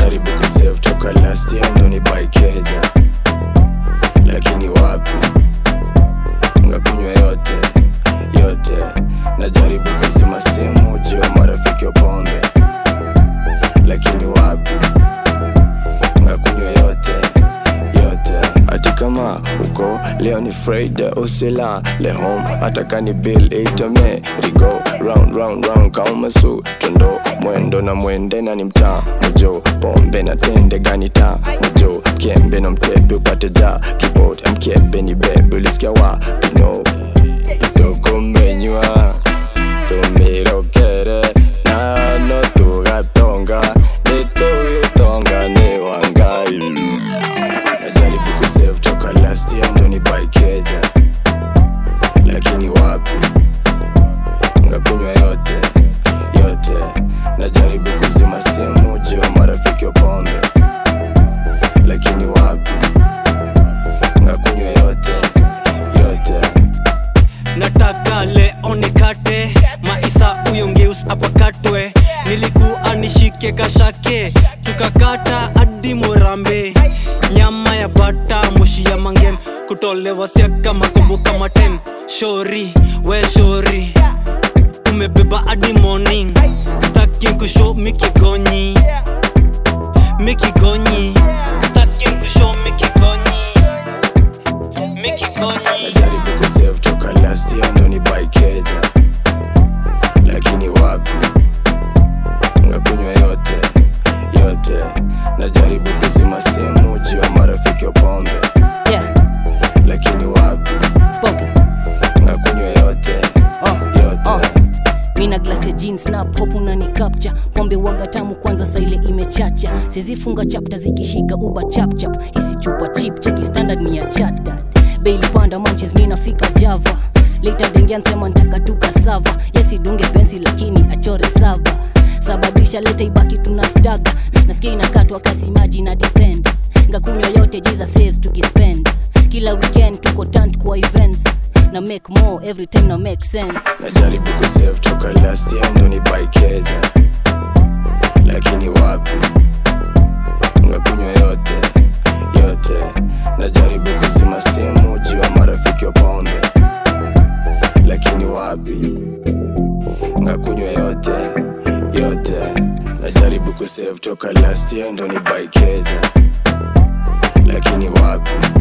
najaribu kusave toka last year ndo ni buy keja lakini wapi ngakunywa yote yote najaribu kuzima simu juu ya marafiki wa pombe lakini wapi ngakunywa yote yote hati kama uko leo ni Friday usila le home hata kani bill itame rigo round round round kama su tundo mwendo na mwende na ni mtaa mjo pombe na tende gani taa mjo mkembe na mtepe upate ja keyboard mkebe ni bebe ulisikia wapi no kidogo menywa tumirokere nano tugatonga nitugitonga ni wangai najaribu kusave toka last year ndo ni buy keja lakini wapi ngakunywa yote yote najaribu kuzima simu juu ya marafiki wa pombe lakini wapi ngakunywa yote yote nataka leo nikate maisa huyo ngeus apakatwe nilikuwa nishike kashake tukakata hadi murambe nyama ya bata moshi ya mangem kutolewa siaka makombo kama ten shori we shori umebeba hadi morning staki kusho mikigonyi mikigonyi staki kusho mikigonyi mikigonyi najaribu kusave toka last year ndo ni buy keja lakini wapi ngakunywa yote yote najaribu kuzima simu juu ya marafiki wa pombe Yeah, lakini wapi spoken. ngakunywa yote Oh, yote oh. mina glass ya jeans na pop unani capture pombe waga tamu kwanza saile imechacha sizifunga chapta zikishika uba chapchap hisi chupa chip cheki standard ni ya chatad beili panda manches mi nafika java lita dengia nsema ntaka tuka sava yesidunge pensi lakini achore sava sababisha leta ibaki tuna staga nasikia inakatwa kasi maji na depend ngakunywa yote jiza saves tukispend kila weekend tuko tant kwa events na make more every time na make sense najaribu kusave toka last year ndo ni buy keja lakini wapi ngakunywa yote yote najaribu kuzima simu juu ya marafiki wa pombe lakini wapi ngakunywa yote yote najaribu kusave toka last year ndo ni buy keja lakini wapi